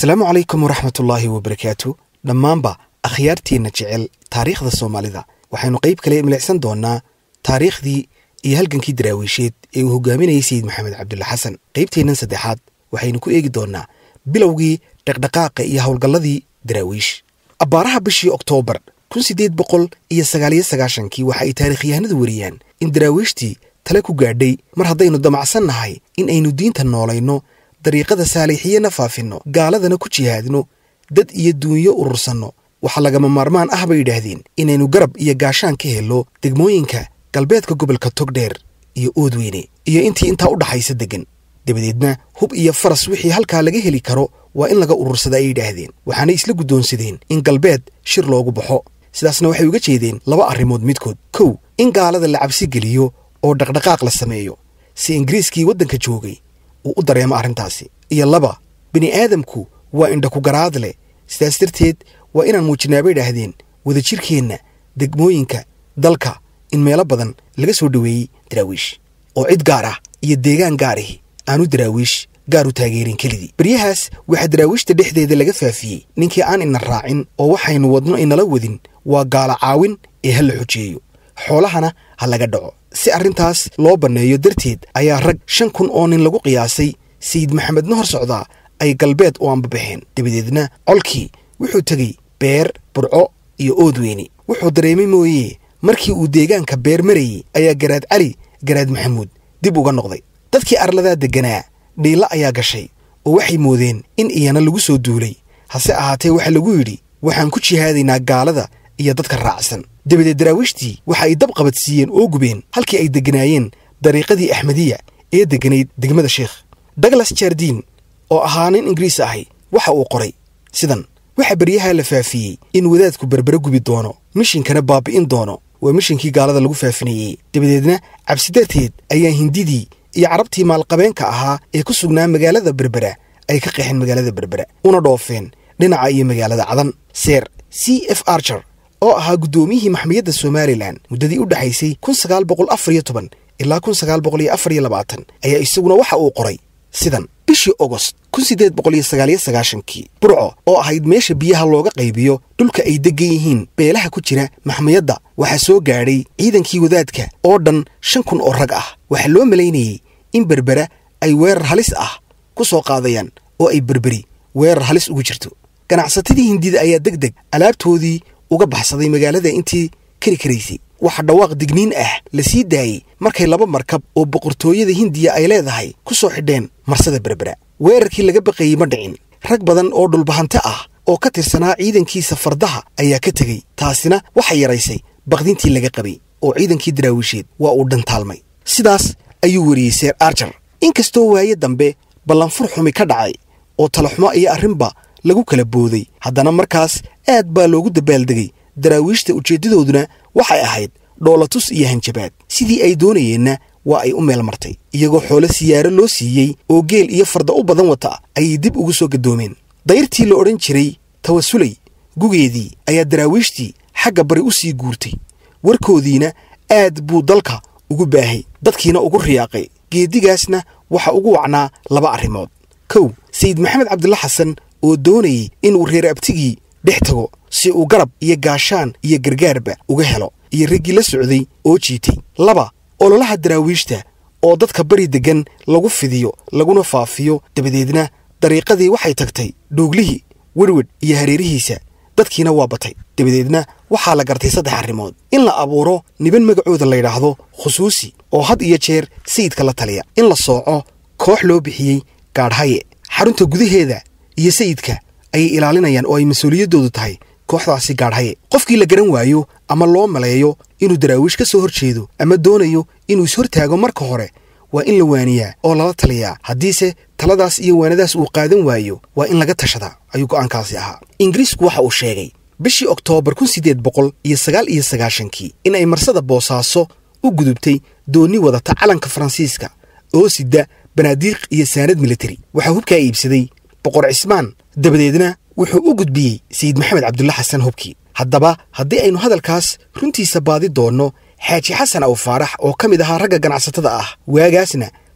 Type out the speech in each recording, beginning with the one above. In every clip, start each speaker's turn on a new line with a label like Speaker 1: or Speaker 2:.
Speaker 1: asalaamu calaykum waraxmatullaahi wabarakaatu dhammaanba akhyaarteenna jecel taariikhda soomaalida waxaynu qayb kale milicsan doonnaa taariikhdii iyo halgankii daraawiisheed ee uu hogaaminayay sayid maxamed cabdulla xasan qaybteennan saddexaad waxaynu ku eegi doonnaa bilowgii dhaqdhaqaaqa iyo howlgalladii daraawiish abbaaraha bishii oktoobar kun siddeed boqol iyo sagaaliyo sagaashankii waxa ay taarikhyahanadu wariyaan in daraawiishtii tale ku gaadhay mar haddaynu damacsan nahay in aynu diinta noolayno dariiqada saaliixiyana faafinno gaaladana ku jihaadno dad iyo duunyo urursanno waxaa lagama maarmaan ah bay yidhaahdeen inaynu garab iyo gaashaan ka helno degmooyinka galbeedka gobolka togdheer iyo oodweyne iyo intii intaa u dhaxaysa deggan dabadeedna hub iyo faras wixii halkaa laga heli karo waa in laga urursada ay yidhaahdeen waxaanay isla guddoonsadeen in galbeed shir loogu baxo sidaasna waxay uga jeedeen laba arrimood midkood kow in gaalada la cabsi geliyo oo dhaqdhaqaaq la sameeyo si ingiriiskii waddanka joogay uu u dareemo arrintaasi iyo laba bini aadamku waa indhaku garaad leh sidaas darteed waa inaan muujinaaba idhaahdeen wadajirkeenna degmooyinka dalka in meelo badan laga soo dhoweeyey daraawiish oo cid gaar ah iyo deegaan gaarihi aanu daraawiish gaar u taageerin kelidii beryahaas waxaa daraawiishta dhexdeeda laga faafiyey ninkii aan ina raacin oo waxaynu wadno inala wadin waa gaala caawin ee ha la xujeeyo xoolahana ha laga dhaco si arrintaas loo banneeyo darteed ayaa rag shan kun oo nin lagu qiyaasay sayid maxamedna hor socdaa ay galbeed u ambabaxeen dabadeedna colkii wuxuu tegey beer burco iyo oodweyne wuxuu dareemay mooye markii uu deegaanka beer marayey ayaa garaad cali garaad maxamuud dib uga noqday dadkii arladaa degganaa dhiilla ayaa gashay oo waxay moodeen in iyana lagu soo duulay hase ahaatee waxaa lagu yidhi waxaan ku jihaadaynaa gaalada iyo dadka raacsan dabadeed daraawiishtii waxa ay dab qabadsiiyeen oo gubeen halkii ay degganaayeen dariiqadii axmediya ee degganayd degmada sheikh douglas jardiin oo ahaa nin ingiriis ahi waxa uu qoray sidan waxaa beryahaa la faafiyey in wadaadku berbere gubi doono mishinkana baabi'in doono waa mishinkii gaalada lagu faafinayey dabadeedna cabsi darteed ayaa hindidii iyo carabtii maalqabeenka ahaa ee ku sugnaa magaalada berbera ay ka qeexeen magaalada berbera una dhoofeen dhinaca iyo magaalada cadan seer c f archer oo ahaa guddoomiyihii maxmiyadda somalilan muddadii u dhexaysay kun sagaal boqol afar iyo toban ilaa kun sagaal boqol iyo afar iyo labaatan ayaa isaguna waxa uu qoray sidan bishii ogost kun siddeed boqol iyo sagaaliyo sagaashankii burco oo ahayd meesha biyaha looga qaybiyo dhulka ay deggan yihiin beelaha ku jira maxmiyadda waxaa soo gaadhay ciidankii wadaadka oo dhan shan kun oo rag ah waxaa loo malaynayey in berbera ay weerar halis ah ku soo qaadayaan oo ay berberi weerar halis ugu jirto ganacsatadii hindida ayaa deg deg alaabtoodii uga baxsaday magaalada intii kari karaysay waxaa dhawaaq digniin ah la sii daayey markay laba markab oo boqortooyada hindiya ay leedahay ku soo xidheen marsada berbera weerarkii laga baqayey ma dhicin rag badan oo dhulbahante ah oo ka tirsanaa ciidankiisa fardaha ayaa ka tegey taasina waxay yaraysay baqdintii laga qabay oo ciidankii daraawiisheed waa uu dhantaalmay sidaas ayuu weriyey seer arjar inkastoo waaye dambe ballanfur xumi ka dhacay oo talaxumo iyo arrinba lagu kala booday haddana markaas aad baa loogu dabaaldegay daraawiishta ujeeddadooduna waxay ahayd dhoolatus iyo hanjabaad sidii ay doonayeenna waa ay u meel martay iyagoo xoolo siyaaro loo siiyey oo geel iyo farda u badan wata ayay dib ugu soo gadoomeen dayrtii la odhan jiray tawasulay gugeedii ayaa daraawiishtii xagga bari u sii guurtay warkoodiina aad buu dalka ugu baahay dadkiina ugu riyaaqay geedigaasna waxa ugu wacnaa laba arrimood kow sayid maxamed cabdulla xasan oo doonayey inuu reer abtigii dhex tago si uu garab iyo gaashaan iyo gargaarba uga helo iyo raggii la socday oo jiitay laba ololaha daraawiishta oo dadka bari deggan lagu fidiyo laguna faafiyo dabadeedna dariiqadii waxay tagtay dhooglihii werwedh iyo hareerihiisa dadkiina waa batay dabadeedna waxaa la gartay saddex arrimood in la abuuro niban magacooda layidhaahdo khusuusi oo had iyo jeer sayidka la taliya in la sooco koox loo bixiyey gaadhhaye xarunta gudaheeda iyo sayidka ayay ilaalinayaan oo ay mas-uuliyaddoodu tahay kooxdaasi gaadhhaye qofkii la garan waayo ama loo maleeyo inuu daraawiish ka soo hor jeedo ama doonayo inuu ishortaago marka hore waa in la waaniyaa oo lala taliyaa haddiise taladaas iyo waanadaas uu qaadan waayo waa in laga tashadaa ayuu go'aankaasi ahaa ingiriisku waxa uu sheegay bishii oktoobar kun siddeed boqol iyo sagaal iyo sagaashankii in ay marsada boosaaso u gudubtay doonni wadata calanka faransiiska oo sida banaadiiq iyo saanad militari waxaa hubkaa iibsaday boqor cismaan dabadeedna wuxuu u gudbiyey sayid maxamed cabdulla xasan hubkii haddaba haddii aynu hadalkaas runtiisa baadi doonno xaaji xasan aw faarax oo ka mid ahaa ragga ganacsatada ah waagaasna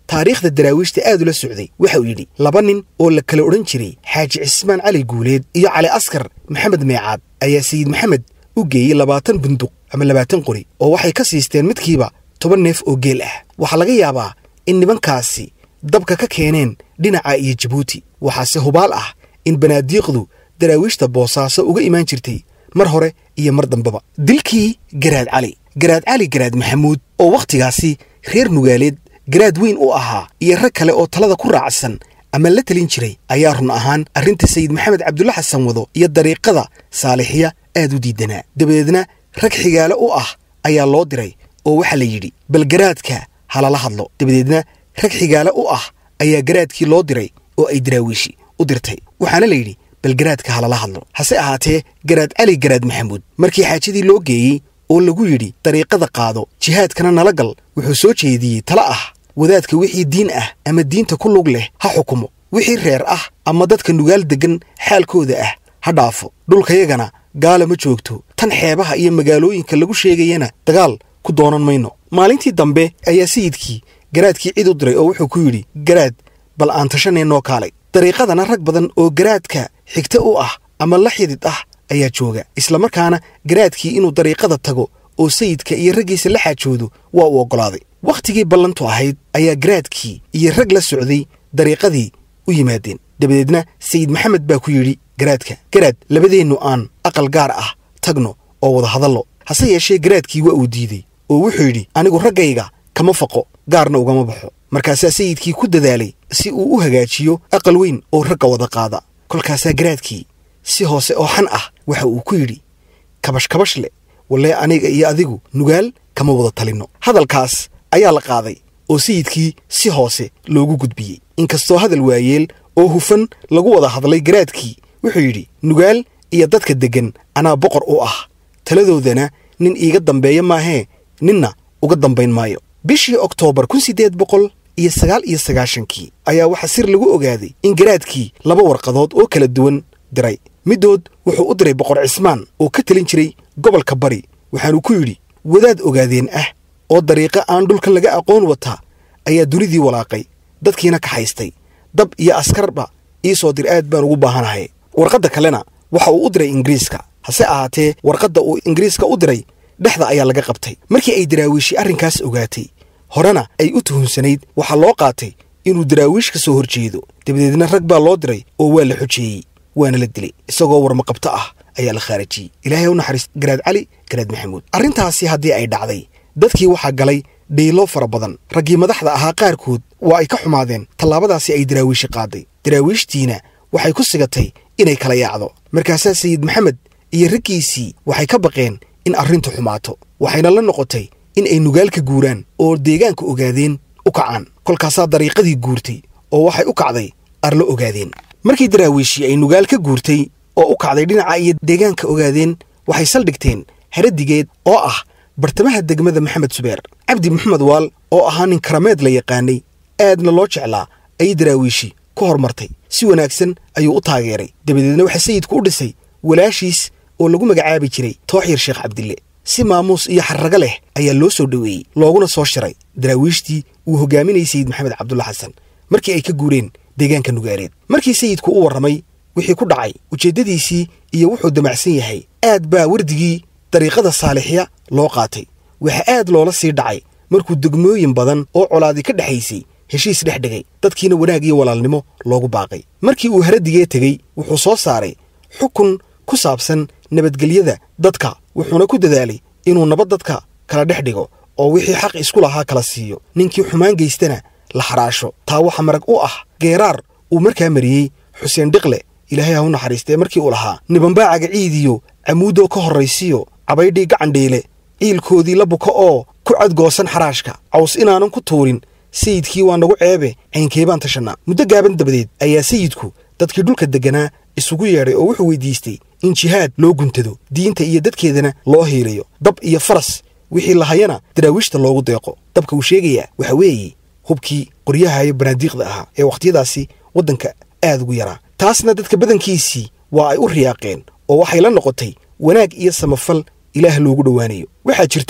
Speaker 1: taariikhda daraawiishta aad ula socday waxa uu yidhi laba nin oo la kala odhan jiray xaaji cismaan cali guuleed iyo cali askar maxamed meecaad ayaa sayid maxamed u geeyey labaatan bunduq ama labaatan qori oo waxay ka siisteen midkiiba toban neef oo geel ah waxaa laga yaabaa in nimankaasi dabka ka keeneen dhinaca iyo jabuuti waxaase hubaal ah in banaadiiqdu daraawiishta boosaaso uga imaan jirtay mar hore iyo mar dambeba dilkii garaad cali garaad cali garaad maxamuud oo wakhtigaasi reer nugaaleed garaad weyn u ahaa iyo rag kale oo talada ku raacsan ama la telin jiray ayaa run ahaan arrinta sayid maxamed cabdulla xasan wado iyo dariiqada saalixiya aad u diidanaa dabadeedna rag xigaale u ah ayaa loo diray oo waxaa la yidhi bal garaadka ha lala hadlo dabadeedna rag xigaale u ah ayaa garaadkii loo diray oo ay daraawiishi u dirtay waxaana la yidhi bal garaadka ha lala hadlo hase ahaatee garaad cali garaad maxamuud markii xaajadii loo geeyey oo lagu yidhi dariiqada qaado jihaadkana nala gal wuxuu soo jeediyey tala ah wadaadka wixii diin ah ama diinta ku lug leh ha xukumo wixii reer ah ama dadka nugaal deggan xaalkooda ah ha dhaafo dhulkayagana gaala ma joogto tan xeebaha iyo magaalooyinka lagu sheegayana dagaal ku doonan mayno maalintii dambe ayaa sayidkii garaadkii cid u diray oo wuxuu ku yidhi garaad bal aan tashaneenoo kaalay dariiqadana rag badan oo garaadka xigta u ah ama la xidid ah ayaa jooga islamarkaana garaadkii inuu dariiqada tago oo sayidka iyo raggiisa la xaajoodo waa uu oggolaaday wakhtigii ballantu ahayd ayaa garaadkii iyo rag la socday dariiqadii u yimaadeen dabadeedna sayid maxamed baa ku yidhi garaadka garaad labadeennu aan aqal gaar ah tagno oo wada hadallo hase yeeshee garaadkii waa uu diidey oo wuxuu yidhi anigu raggayga kama faqo gaarna ugama baxo markaasaa sayidkii ku dadaalay si uu u hagaajiyo aqal weyn oo ragga wada qaada kolkaasaa garaadkii si hoose oo xan ah waxa uu ku yidhi kabash kabash le wallee aniga iyo adigu nugaal kama wada talinno hadalkaas ayaa la qaaday oo sayidkii si hoose loogu gudbiyey inkastoo hadal waayeel oo hufan lagu wada hadlay garaadkii wuxuu yidhi nugaal iyo dadka deggan anaa boqor u ah taladoodana nin iiga dambeeya maahee ninna uga dambayn maayo bishii oktoobar kun siddeed boqol iyo sagaal iyo sagaashankii ayaa waxaa sir lagu ogaaday in garaadkii laba warqadood oo kala duwan diray middood wuxuu u diray boqor cismaan oo ka telin jiray gobolka bari waxaanuu ku yidhi wadaad ogaadeen ah oo dariiqo aan dhulkan laga aqoon wataa ayaa dunidii walaaqay dadkiina kaxaystay dab iyo askarba ii soo dir aad baan ugu baahanahay warqadda kalena waxa uu u diray ingiriiska hase ahaatee warqadda uu ingiriiska u diray dhexda ayaa laga qabtay markii ay daraawiishi arrinkaas ogaatay horena ay u tuhunsanayd waxaa loo qaatay inuu daraawiish ka soo hor jeedo dabadeedna rag baa loo diray oo waa la xojeeyey waana la dilay isagoo warmaqabto ah ayaa la khaarajiyey ilaahay u naxariis garaad cali garaad maxamuud arrintaasi haddii ay dhacday dadkii waxaa galay dhiilo fara badan raggii madaxda ahaa qaarkood waa ay ka xumaadeen tallaabadaasi ay daraawiishi qaaday daraawiishtiina waxay ku sigatay inay kala yaacdo markaasaa sayid maxamed iyo raggiisii waxay ka baqeen in arrintu xumaato waxayna la noqotay in ay nugaalka guuraan oo deegaanka ogaadeen u kacaan kolkaasaa dariiqadii guurtay oo waxay u kacday arlo ogaadeen markii daraawiishii ay nugaal ka guurtay oo u kacday dhinaca iyo deegaanka ogaadeen waxay saldhigteen haradigeed oo ah bartamaha degmada maxamed subeer cabdi maxamed waal oo ahaa nin karameed la yaqaanay aadna loo jeclaa ayay daraawiishi ku hormartay si wanaagsan ayuu u taageeray dabadeedna waxaa sayidku u dhisay walaashiis oo lagu magacaabi jiray tooxyar sheekh cabdille si maamuus iyo xarrago leh ayaa loo soo dhoweeyey looguna soo shiray daraawiishtii uu hogaaminayay sayid maxamed cabdulla xasan markii ay ka guureen deegaanka nugaaleed markii sayidku u warramay wixii ku dhacay ujeeddadiisii iyo wuxuu damacsan yahay aad baa wardigii dariiqada saalixya loo qaatay waxaa aad loola sii dhacay markuu degmooyin badan oo colaadi ka dhexaysay heshiis dhex dhigay dadkiina wanaag iyo walaalnimo loogu baaqay markii uu haradigee tegey wuxuu soo saaray xukun ku saabsan nabadgelyada dadka wuxuuna ku dadaalay inuu nabad dadka kala dhex dhigo oo wixii xaq isku lahaa kala siiyo ninkii xumaan geystana la xaraasho taa waxa marag u ah geeraar uu markaa mariyey xuseen dhiqle ilaahay ha u naxariistee markii uu lahaa nibanbaacaga ciidiyo camuudoo ka horraysiyo cabaydhii gacandheele ciilkoodii la buka oo ku cadgoosan xaraashka caws inaanan ku tuurin sayidkii waa nagu ceebe caynkeebaan tashannaa muddo gaaban dabadeed ayaa sayidku dadkii dhulka degganaa isugu yeedhay oo wuxuu weydiistay in jihaad loo guntado diinta iyo dadkeedana loo hiilayo dab iyo faras wixii lahayana daraawiishta loogu deeqo dabka uu sheegayaa waxa weeye hubkii qoryaha iyo banaadiiqda ahaa ee wakhtiyadaasi waddanka aad ugu yaraa taasna dadka badankiisii waa ay u riyaaqeen oo waxay la noqotay wanaag iyo samafal ilaah loogu dhowaanayo waxaa jirtay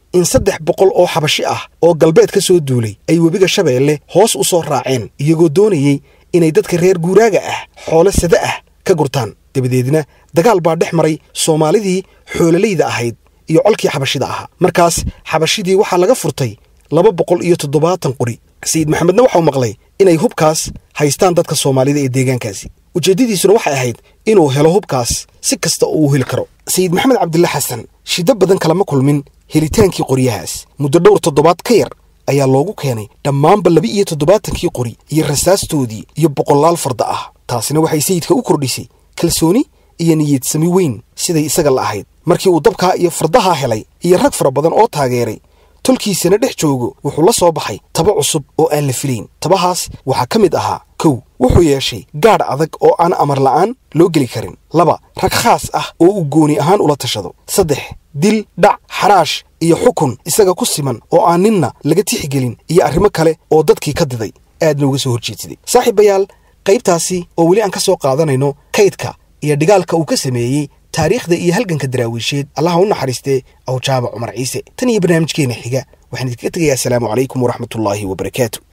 Speaker 1: in saddex boqol oo xabashi ah oo galbeed ka soo duulay ay webiga shabeelle hoos u soo raaceen iyagoo doonayey inay dadka reer guuraaga ah xoolo sada ah ka gurtaan dabadeedna dagaal baa dhex maray soomaalidii xoololayda ahayd iyo colkii xabashida ahaa markaas xabashidii waxaa laga furtay laba boqol iyo toddobaatan qori sayid maxamedna waxau maqlay inay hubkaas haystaan dadka soomaalida ee deegaankaasi ujeeddadiisuna waxay ahayd inuu helo hubkaas si kasta oo uu heli karo sayid maxamed cabdilla xasan shiddo badan kalama kulmin helitaankii qoryahaas muddo dhowr toddobaad ka yar ayaa loogu keenay dhammaanba laba iyo toddobaatankii qori iyo rasaastoodii iyo boqolaal farda ah taasina waxay sayidka u kordhisay kalsooni iyo niyadsami weyn siday isaga la ahayd markii uu dabkaa iyo fardahaa helay iyo rag fara badan oo taageeray tolkiisana dhex joogo wuxuu la soo baxay taba cusub oo aan la filayn tabahaas waxaa ka mid ahaa kow wuxuu yeeshay gaadh adag oo aan amar la'aan loo geli karin laba rag khaas ah oo uu gooni ahaan ula tashado saddex dil dhac xaraash iyo xukun isaga ku siman oo aan ninna laga tixigelin iyo arrimo kale oo dadkii ka diday aadna uga soo horjeedsaday saaxiibayaal qaybtaasi oo weli aan ka soo qaadanayno kaydka iyo dhigaalka uu ka sameeyey taariikhda iyo halganka daraawiisheed allaha u naxariistee awjaaba cumar ciise tan iyo barnaamijkeena xiga waxaan idinkaga tegayaa asalaamu calaykum waraxmatullaahi wabarakaatu